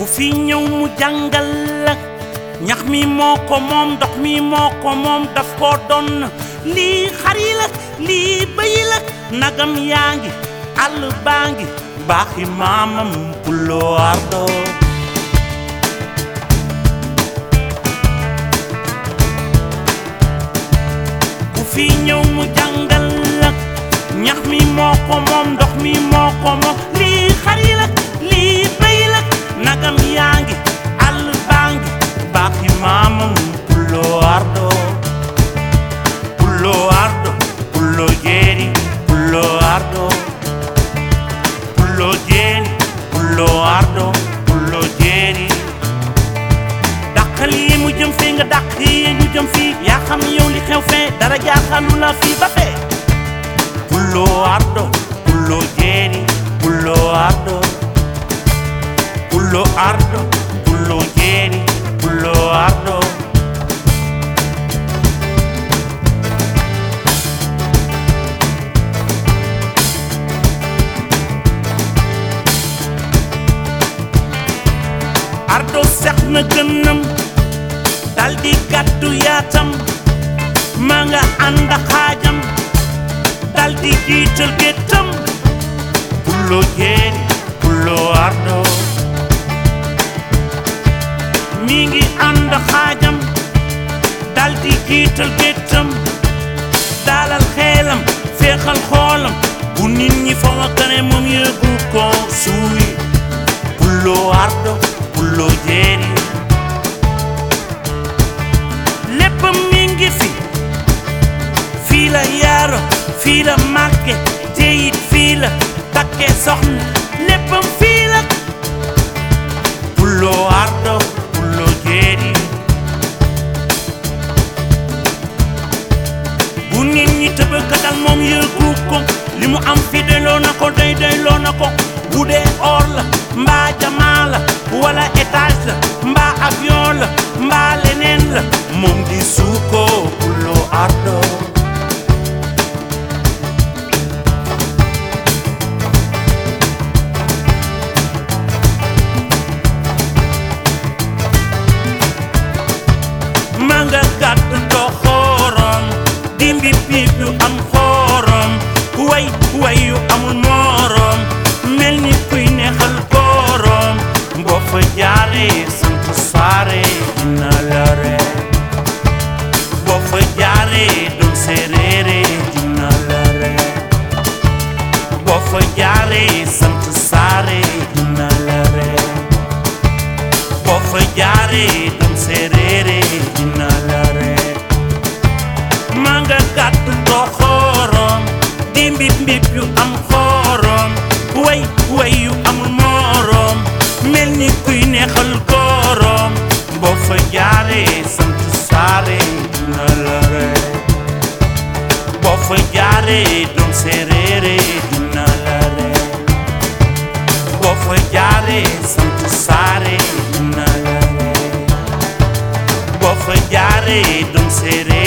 ku fi ñëw mu jàngal la ñax mi moo ko moom ndox mi moo ko moom daf koo doon lii xar yi la lii bëy la nagam yaa ngi àll baa ngi baaxi maamam puloo ardo ku fi ñëw mu jàngal la ñax mi moo ko moom ndox mi moo ko moom lii xar yi la lii bëy la nagam yaa ngi àll baa ngi baaxi maamam puloo ardo puloo ardo puloo jeeri puloo ardo puloo jeeri puloo ardo puloo jeeri dàqal yi mu jëm fee nga dàq yi ñu jëm fii yaa xam yow li xew fee dara jaaxalu la fii ba fee puloo ardo puloo jeeri puloo ardo puloo ardo puloo jeeri puloo ardo ardo sex na gënam daldi gàddu yaatam ma nga ànd ak xaajam daldi jiital géttam puloo jeeri puloo ardo mi ngi ànd ak xaajam daldi jiital géttam dalal xeelam féexal xoolam bu nit ñi fa nga gane moom yëgu ko suuy puloo ardo puloo jeeri léppam mi ngi fi fii la yaaro fii la màgge te it fii la takke soxna léppam fii la puloo ardo puloo jeeri bu nit ñi tëbëkkatal moom yëgu ko li mu am fi doyloo na ko doy doyloo na ko bu dee or la mbaa jamaa la wala étage la mbaa avion la mbaa leneen la moom di suuko puloo ardo ma nga gàtt doxorom dimbi piip yu am xorom way way yu amul morom mel ni kuy neexal korom boo fa jaaree sant saare dina la ree boo fa jaaree doon séeréere dina la ree boo fa jaaree sant saare dina la ree boo fa jaaree doon séeréere dina la ree ma nga gàtt doxorom di mbib mbib yu am xorom way way yu amul morom mel ni kuy neexal korom boo fa jaaree sant saare dina la ree boo fa jaaree doon séeréere dina la ree boo fa jaaree sant saare dina la ree boo fa jaaree doon séeréere